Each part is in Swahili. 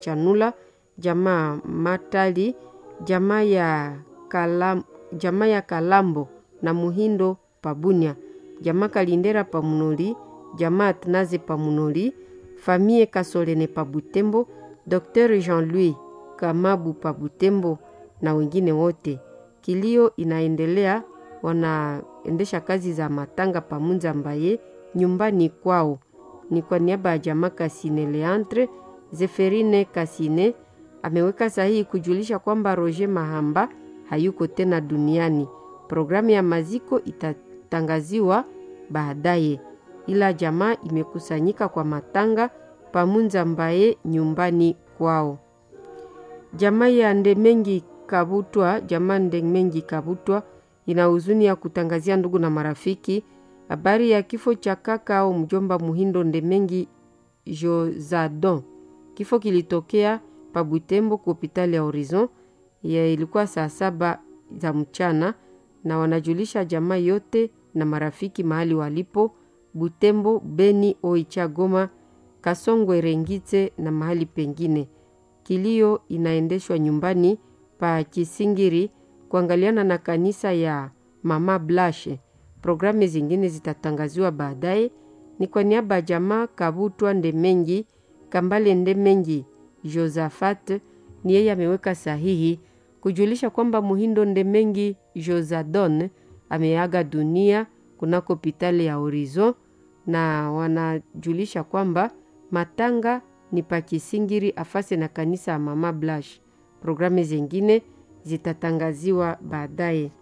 Chanula, jamaa Matali, jamaa ya, Kalam, jamaa ya Kalambo na Muhindo Pabunia, jamaa Kalindera Pamunoli, jamaa Atnaze Pamunoli, famille Kasolene Pabutembo, Dr. Jean-Louis Kamabu Pabutembo na wengine wote. Kilio inaendelea, wanaendesha kazi za matanga pamunza mbaye nyumbani kwao. Ni kwa niaba ya jamaa Kasine Leantre, Zeferine Kasine ameweka sahihi kujulisha kwamba Roger Mahamba hayuko tena duniani. Programu ya maziko itatangaziwa baadaye, ila jamaa imekusanyika kwa matanga pamunza mbaye nyumbani kwao. Jamaa ya Ndemengi Kabutwa, jamaa Ndemengi Kabutwa ina huzuni ya kutangazia ndugu na marafiki habari ya kifo cha kaka au mjomba Muhindo Ndemengi Josadon. Kifo kilitokea pa Butembo kwa hospitali ya Horizon ya ilikuwa saa saba za mchana, na wanajulisha jamaa yote na marafiki mahali walipo Butembo, Beni, Oicha, Goma, Kasongwe, Rengitse na mahali pengine. Kilio inaendeshwa nyumbani pa Kisingiri kuangaliana na kanisa ya Mama Blashe. Programu zingine zitatangaziwa baadaye. Ni kwa niaba ya jamaa Kabutwa Ndemengi Kambale Ndemengi Josafat, ni yeye ameweka sahihi kujulisha kwamba Muhindo Ndemengi Josadon ameaga dunia kunako hospitali ya Horizon, na wanajulisha kwamba matanga ni pa Kisingiri afase na kanisa ya Mama Blash. Programu zingine zitatangaziwa baadaye.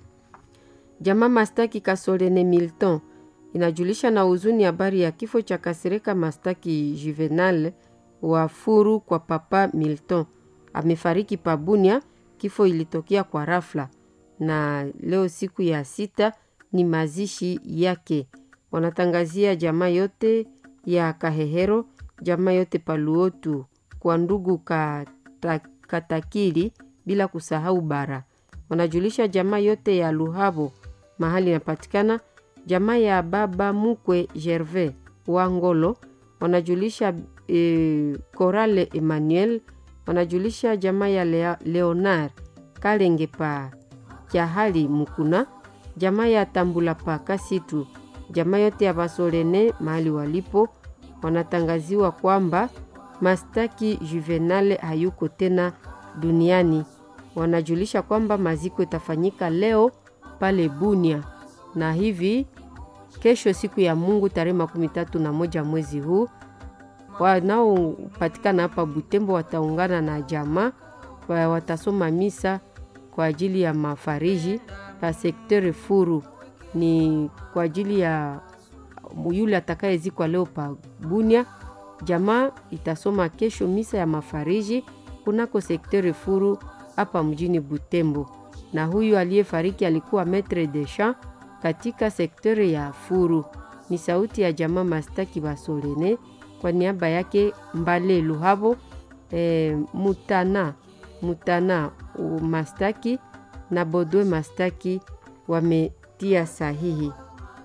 Jamaa Mastaki Kasolene Milton inajulisha na huzuni habari ya kifo cha Kasereka Mastaki Juvenal wa Furu kwa papa Milton. Amefariki Pabunia, kifo ilitokea kwa rafla, na leo siku ya sita ni mazishi yake. Wanatangazia jamaa yote ya Kahehero, jamaa yote Paluotu, kwa ndugu kata, Katakili, bila kusahau Bara. Wanajulisha jamaa yote ya Luhabo mahali inapatikana, jamaa ya baba mukwe Gervais Wangolo. Wanajulisha e, Korale Emmanuel. Wanajulisha jamaa ya Lea, Leonard Kalenge pa Kyahali Mukuna, jamaa ya Tambula pa Kasitu, jamaa yote ya Basolene mahali walipo. Wanatangaziwa kwamba Mastaki Juvenale hayuko tena duniani. Wanajulisha kwamba maziko itafanyika leo pale Bunia, na hivi kesho siku ya Mungu tarehe makumi tatu na moja mwezi huu wanaopatikana hapa Butembo wataungana na jamaa watasoma misa kwa ajili ya mafariji ya sektere Furu. Ni kwa ajili ya yule atakayezikwa leo pa Bunia. Jamaa itasoma kesho misa ya mafariji kunako sektere Furu hapa mjini Butembo, na huyu aliyefariki alikuwa metre de champ katika sektere ya Furu. Ni sauti ya jamaa Mastaki Basolene kwa niaba yake Mbale Luhabo e, Mutana Mutana Mastaki na Bodwe Mastaki wametia sahihi.